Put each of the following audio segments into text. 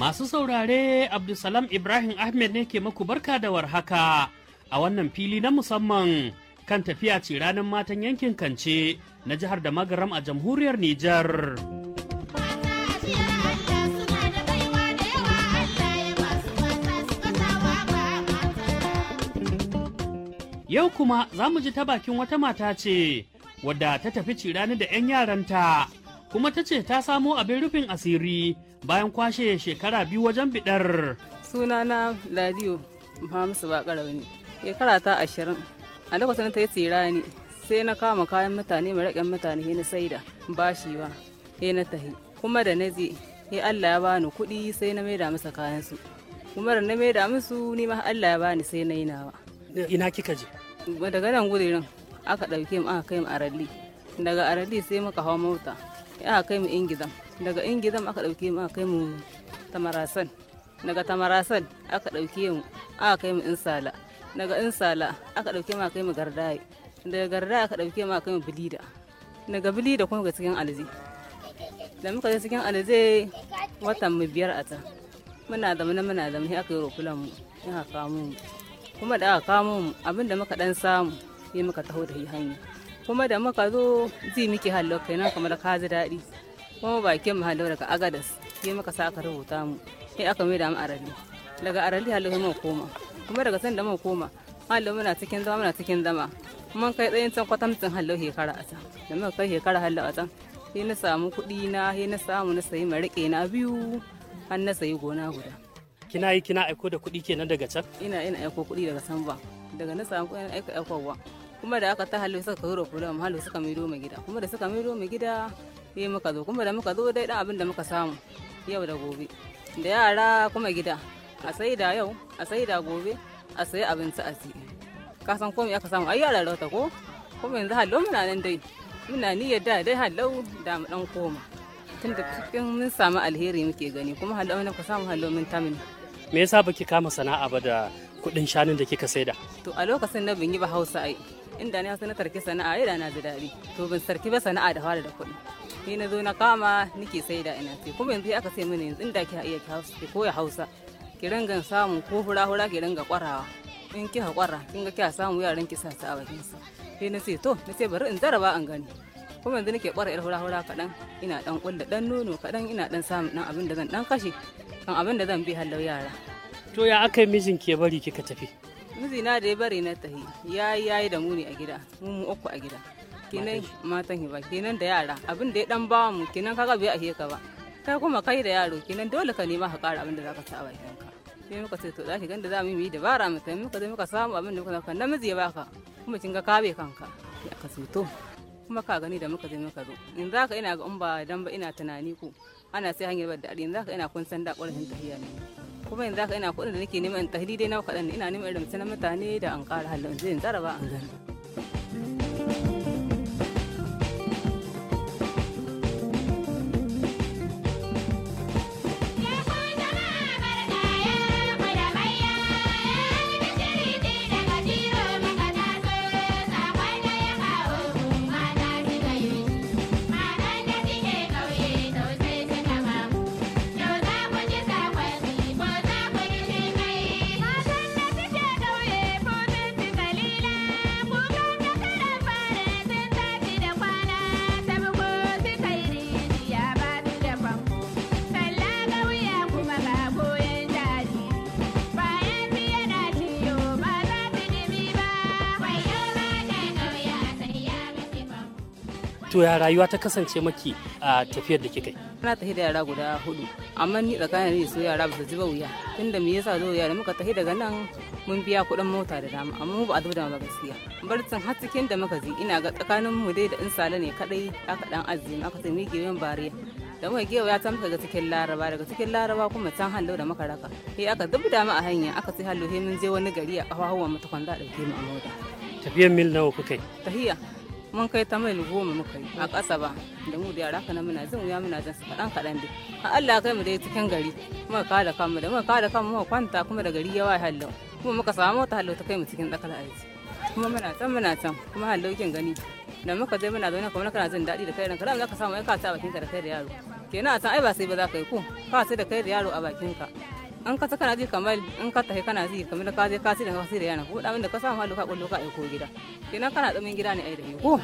Masu saurare Abdulsalam Ibrahim Ahmed ne ke maku barka da warhaka a wannan fili na musamman kan tafiya ce ranar matan yankin Kance na jihar da magaram a jamhuriyar Nijar. Yau kuma za mu ji ta bakin wata mata ce wadda ta tafi cirani da 'yan yaranta kuma ta ce ta samo abin rufin asiri bayan kwashe shekara biyu wajen bidar. sunana ladiyo muhammadu bakara ne shekara ta ashirin a lokacin ta yi tsira ne sai na kama kayan mutane maraƙin mutane he na saida bashi ba he na tahi kuma da na je he allah ya bani kuɗi sai na maida masa kayansu kuma da na maida musu ni ma allah ya bani sai na yi nawa Ina kika je? daga nan gudurin aka ɗauke mu aka kai mu aralli daga aralli sai muka hau mota aka kai mu ingizam daga ingizam aka ɗauke mu aka kai mu tamarasan daga tamarasan aka ɗauke mu aka kai mu insala daga insala aka ɗauke mu aka kai mu gardaye daga gardaye aka ɗauke mu aka kai mu bilida daga bilida kuma ga cikin alzi da muka je cikin alzi watan mu biyar a can muna da muna muna da mu aka yi rokulan mu aka kamo mu kuma da aka kamo mu abinda muka dan samu sai muka taho da hanya kuma da muka zo ji muke hallo kenan kamar ka ji daɗi kuma bakin mu hallo daga agadas sai muka sa aka rubuta mu sai aka mai da mu arali daga arali hallo sai muka koma kuma daga san da muka koma hallo muna cikin zama muna cikin zama mun kai tsayin can kwatamcin hallo shekara a can da muka kai shekara hallo a can sai na samu kuɗi na sai na samu na sayi mariƙe na biyu har na sayi gona guda Kina yi kina aiko da kuɗi kenan daga can? ina ina aiko kuɗi daga sanba daga na samu kuɗin aika aikowa kuma da aka ta halu suka kawo kula mu halu suka maido mu gida kuma da suka maido mu gida sai muka zo kuma da muka zo dai dan abin da muka samu yau da gobe da yara kuma gida a sai da yau a sai da gobe a sayi abinci a ci ka san komai aka samu ai yara rauta ko kuma yanzu hallo muna nan dai muna niyyar da dai hallo da mu dan koma tun da cikin mun samu alheri muke gani kuma hallo mun ka samu hallo mun tamin Me yasa baki kama sana'a ba da kuɗin shanun da kika saida? to a lokacin na ban yi ba hausa ai inda na hausa na tarki sana'a ai da na ji daɗi to ban sarki ba sana'a da fara da kuɗi ni na zo na kama nike sai da ina sai kuma yanzu aka ce mini yanzu inda ki iya ki hausa ki koya hausa ki ringa samu ko hura hura ki ringa kwarawa in ki kwara kin ga kiya samu yaran ki sa ta a bakin sa sai na ce to na ce bari in jaraba an gani kuma yanzu nake kwara yar hura hura kaɗan ina dan kulla dan nono kaɗan ina dan samun dan abin da zan dan kashe kan abin da zan bi hallau yara To ya aka yi mijin ke bari kika tafi? mijina da ya bari na tahi ya yi yayi da muni a gida mu mu uku a gida kenan matan hiba kenan da yara abin da ya dan bawa mu kenan kaga bai ahe ka ba kai kuma kai da yaro kenan dole ka nema ka kara abin da zaka sa a bakin ka sai muka ce to zaki ganda za mu yi dabara mu tafi muka zo muka samu abin da muka zaka namiji ya baka kuma kin ga ka bai kanka ya ka to kuma ka gani da muka je muka zo in zaka ina ga in ba dan ba ina tunani ko ana sai hanyar da in zaka ina kun san da ƙwarfin tahiya ne kuma yanzu haka ina kuɗin da nake neman in tahili dai na kaɗan ina neman irin na mutane da an ƙara halin zai tsara ba an gani. To ya rayuwa ta kasance maki a tafiyar da kika yi? Na tafi da yara guda hudu amma ni tsakanin ni su yara ba su ji ba wuya tunda me yasa zo yara muka tafi daga nan mun biya kuɗin mota da dama amma mu ba a zo da ba gaskiya barcin har cikin da muka ji ina ga tsakanin mu dai da in sale ne kadai aka dan azumi aka sai mu gewen bariya da muka gewa ya ta muka ga cikin laraba daga cikin laraba kuma can hallo da muka raka sai aka zubda mu a hanya aka sai hallo sai mun je wani gari a kafafuwan mu ta kwanda dauke mu a mota Tafiyar mil nawa kuka yi? tahiya mun kai ta mail goma muka yi a ƙasa ba da mu da yara kana muna jin wuya muna jin su kaɗan kaɗan dai a Allah kai mu dai cikin gari muka kada kanmu da muka kada kanmu muka kwanta kuma da gari ya waye hallo kuma muka samu mota hallo ta kai mu cikin tsakar aiki kuma muna can muna can kuma hallo kin gani da muka je muna zaune kuma kana jin daɗi da kai ranka da za ka samu ai ka ta bakin ka da kai da yaro kenan a san ai ba sai ba za ka yi ko ka sai da kai da yaro a bakin ka an ka kana ji kamar in ka tafi kana ji kamar ka je ka sai da ka sai da yana ko da ka samu halu ka kullu ka aiko gida kenan kana tsamin gida ne ai da ko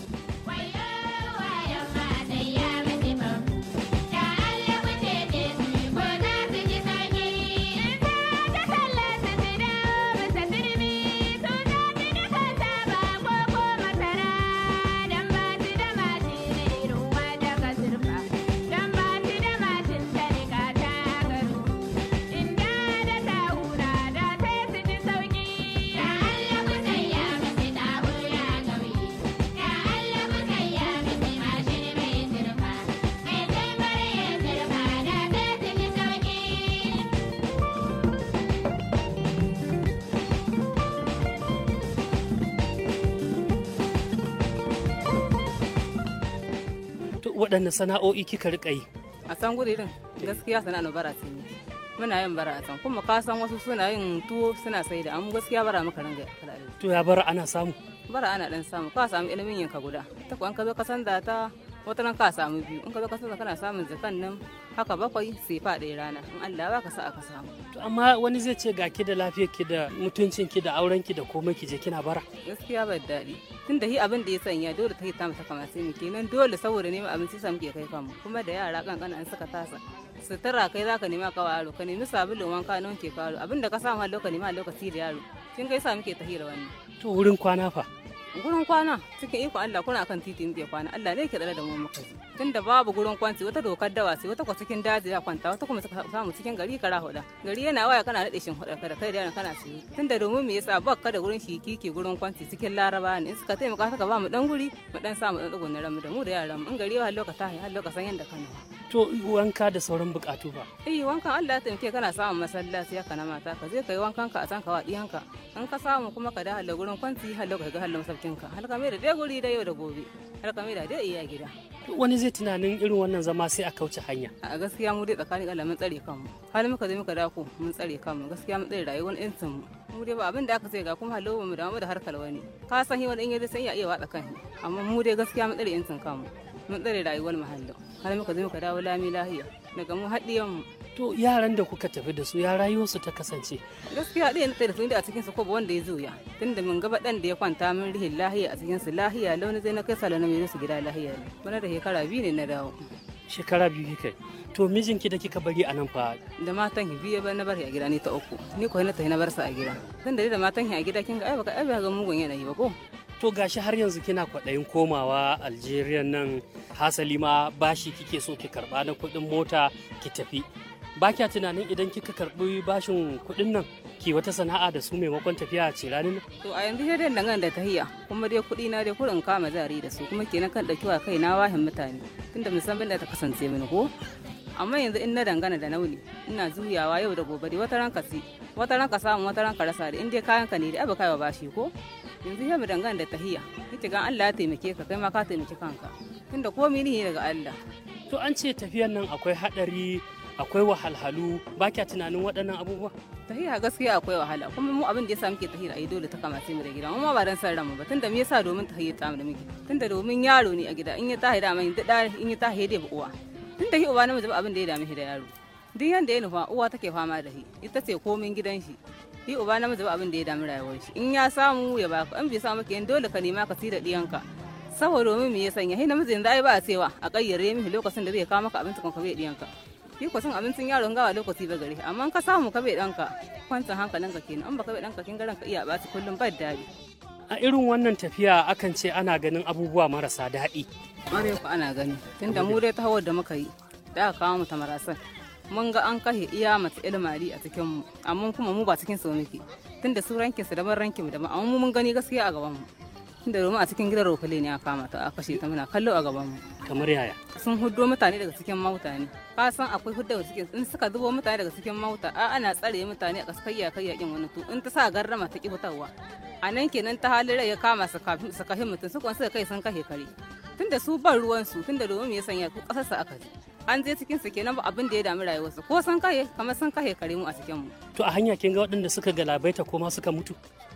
waɗanne sana'o'i kika rika yi a san gudirin gaskiya sana'a bara ce ne muna yin bara a can kuma ka san wasu suna yin tuwo suna sai da amma gaskiya bara muka ringa to ya bara ana samu bara ana dan samu ka samu ilimin yanka guda ta kuwa ka zo ka san da ta wata nan ka samu biyu in ka zo ka san kana samun zakan nan haka bakwai sai fa ɗaya rana in Allah ba ka sa aka samu to amma wani zai ce ga ki da lafiyar ki da mutuncin ki da auren ki da komai ki je kina bara gaskiya ba daɗi tun da hi abin da ya sanya dole ta yi ta mata kamar sai mu kenan dole saboda neman abinci sa muke kai kanmu kuma da yara kankana an suka tasa sutura kai zaka nema ka yaro ka nemi sabulun wanka na wanke ka yaro abin da ka samu a lokaci ma lokaci da yaro kin kai sa muke tahira wannan to wurin kwana fa gurin kwana cikin iko Allah kuna kan titi muke kwana Allah ne ke tsare da mu muka ji tunda babu gurin kwanci wata dokar dawa sai wata kwa cikin daji ya kwanta wata kuma suka samu cikin gari kara hoda gari yana waya kana nade shin hoda kada kai da yana kana siyo tunda domin me yasa bakka da gurin shi kike gurin kwanci cikin laraba ne in suka taimaka suka ba mu dan guri mu dan samu dan tsugun ramu da mu da yaran mu in gari wa lokata har lokacin yanda kana to wanka da sauran bukatu ba eh wankan Allah ya taimake kana samun masallaci haka na mata ka je kai wankan ka a san ka wa diyanka in ka samu kuma ka da halle gurin kwanci har lokacin ga halle masaukinka har ka mai da dai guri da yau da gobe har ka mai da dai iya gida wani zai tunanin irin wannan zama sai a kauce hanya a gaskiya mu dai tsakanin Allah mun tsare kanmu har muka zo muka dako mun tsare kanmu gaskiya mun tsare rayuwar yancin mu mu dai ba abin da aka ce ga kuma halawa mu da mu da harkar wani ka san hi wani in yaji sai ya iya watsa kan amma mu dai gaskiya mun tsare yancin kanmu mun tsare rayuwar muhallin har muka zo muka dawo lami lahiya daga mu haɗiyan mu to yaran da kuka tafi da su ya rayuwarsu ta kasance gaskiya ɗaya na tsaye da su inda a cikin su ko wanda ya zuya tunda mun gaba ɗan da ya kwanta min rihin lahiya a cikin su lahiya launi zai na kai salo na mai su gida lahiya ne bana da shekara biyu ne na dawo shekara biyu kika to mijinki da kika bari a nan fa da matan ki biye ba na bari a gida ni ta uku ni ko na tafi na bar sa a gida tun da da matan ki a gida kin ga ai baka ai ga mugun yanayi ba ko to gashi har yanzu kina kwaɗayin komawa Algeria nan hasali ma bashi kike so ki karba na kuɗin mota ki tafi ba kya tunanin idan kika karbi bashin kuɗin nan ki wata sana'a da su maimakon tafiya a ciranin to a yanzu sai dai dangane da tahiya kuma dai kuɗi na dai kurin kama jari da su kuma kenan kan ɗauki wa kai na wahin mutane tunda musamman da ta kasance mini ko amma yanzu in na dangana da nauni ina juyawa yau da gobe wata ranka si wata ranka samu wata ranka rasa da in dai kayan ka ne da abu kaiwa bashi ko yanzu sai mu dangana da tahiya ita ga Allah ya taimake ka kai ma ka taimaki kanka tunda komai ne daga Allah to an ce tafiyan nan akwai hadari akwai wahalhalu ba kya tunanin waɗannan abubuwa tahiya gaskiya akwai wahala kuma mu abin da yasa muke tahiya ai dole ta kamace mu da gida mu ba dan san ranmu ba tunda me yasa domin tahiya ta mu da muke tunda domin yaro ne a gida in ya tahi da mai da in ya tahi da uwa tunda hi uba namiji ba abin da ya dame shi da yaro duk yanda ya nufa uwa take fama da shi ita ce komin gidan shi hi uba namiji ba abin da ya dami rayuwar shi in ya samu ya baka in bai samu kenan dole ka nema ka da diyanka saboda domin me ya sanya hi namiji yanzu ai ba a cewa a kayyare mishi lokacin da zai kawo maka abinci kan ka bai diyanka shi ko san abincin yaron gawa lokaci ba gare amma ka samu ka bai danka kwancin hankalinka kenan an baka bai danka kin garan ka iya ba kullum ba daɗi a irin wannan tafiya akan ce ana ganin abubuwa marasa daɗi ƙwarai ku ana gani tunda mu dai ta hawar da muka yi da aka kawo mu ta marasan mun ga an kashe iya mata ilmari a cikin mu amma kuma mu ba cikin su muke tunda su rankin su daban rankin mu daban amma mu mun gani gaskiya a gaban mu tunda domin a cikin gidan rokale ne aka kama ta a kashe ta muna kallo a gaban mu kamar yaya sun huddo mutane daga cikin mauta ne ka san akwai hudda daga cikin in suka zubo mutane daga cikin mauta a ana tsare mutane a kaskayya kai yakin wani to in ta sa garrama ta ki fitarwa a nan kenan ta halin rai ya kama su kafin su kashe mutum su kwan suka kai sun kashe kare tunda su ban ruwan su tunda domin me ya sanya ku kasar su aka ji an je cikin su kenan ba abin da ya dami rayuwarsu ko sun kashe kamar sun kashe kare mu a cikin mu to a hanya kin ga waɗanda suka galabaita ko ma suka mutu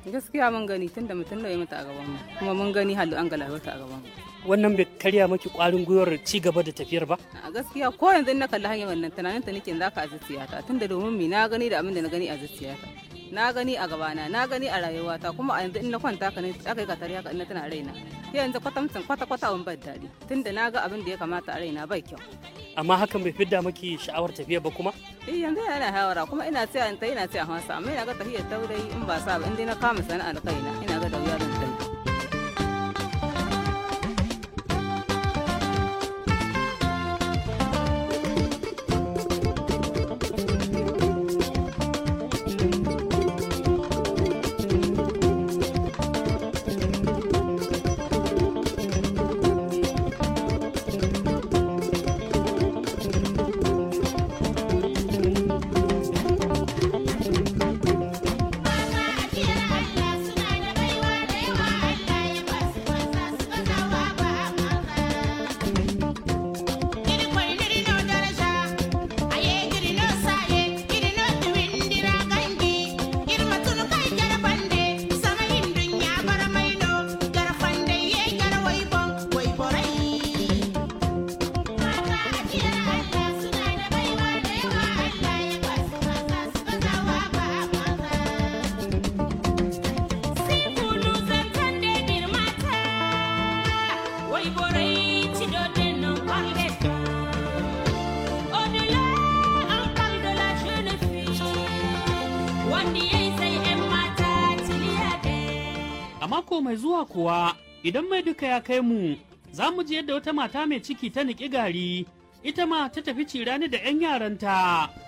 gaskiya mun gani tunda mutum da ya mutu a gaban mu kuma mun gani halu an galabata a gaban mu wannan bai karya maki kwarin gwiwar ci gaba da tafiyar ba a gaskiya ko yanzu in na kalli hanyar wannan tunanin ta nake za ka a zuciyata tunda domin mi na gani da abin da na gani a zuciyata na gani a gabana na gani a rayuwata kuma a yanzu in na kwanta ka ne aka yi katari haka in na tana raina sai yanzu kwatamcin kwata kwata abin bai daɗi tunda na ga abin da ya kamata a raina bai kyau amma hakan bai fidda maki sha'awar tafiya ba kuma eh yanzu yana hawara kuma ina tsaya in ta ina tsaya hausa amma ina ga tafiyar taurayi in ba sa ba in dai na kama sana'ar kaina ina ga da wuya zan tafi A mako mai zuwa kuwa idan mai duka ya kai mu za mu ji yadda wata mata mai ciki ta niƙi gari ita ma ta tafi cirani da 'yan yaranta